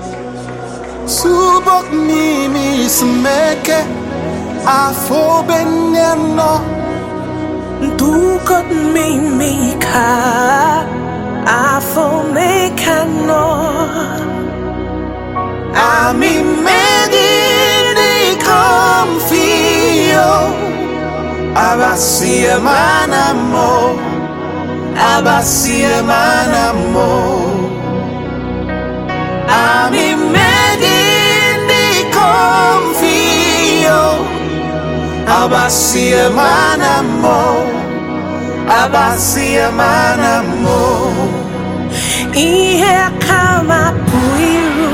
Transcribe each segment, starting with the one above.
Subok mimi smeke afo benyano Dukot mimika Afo mekano Ami medini confio Abasie manamo Abasie manamo Ami medini confio Abasie manamo Abasie manamo Ihe kama puiru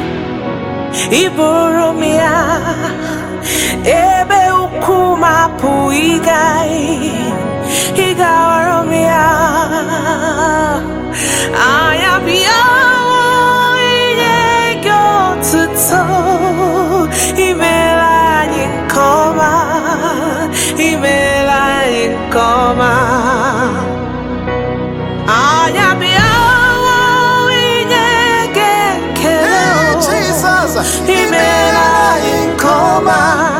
Iboromia Ebe ukuma puigai Igaoromia Ayabia Inyego tuto Imela yinkoma Imela yinkoma Ayabia Inyege Hey, keleo Jesus Imela yinkoma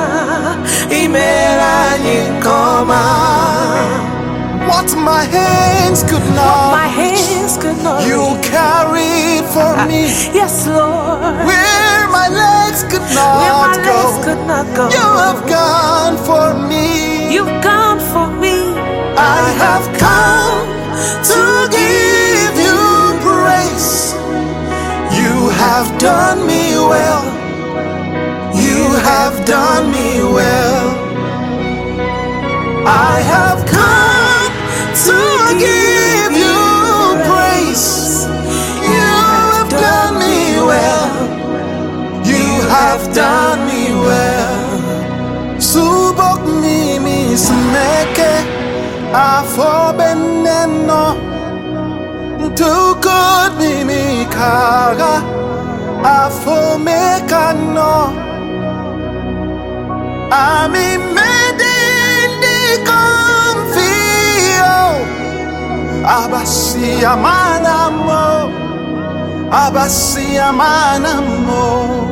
Imela yinkoma What my hands could not My hands could not You reach. carried for me Yes Lord where my legs could not Where my go. legs could not go You have gone for me. You've gone for me I have come to give you praise. You have done me well. You have done me well. I have come to give you praise. You have done me well. You have done me well. Subok mimi smeke afo beneno Tukod mimi kaga afo mekano Ami medindi confio Abasi amanamo Abasi amanamo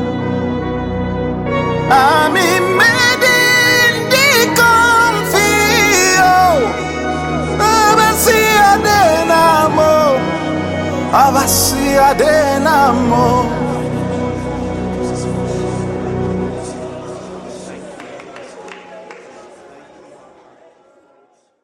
Ami medindi confio Abasi adenamo Abasi adenamo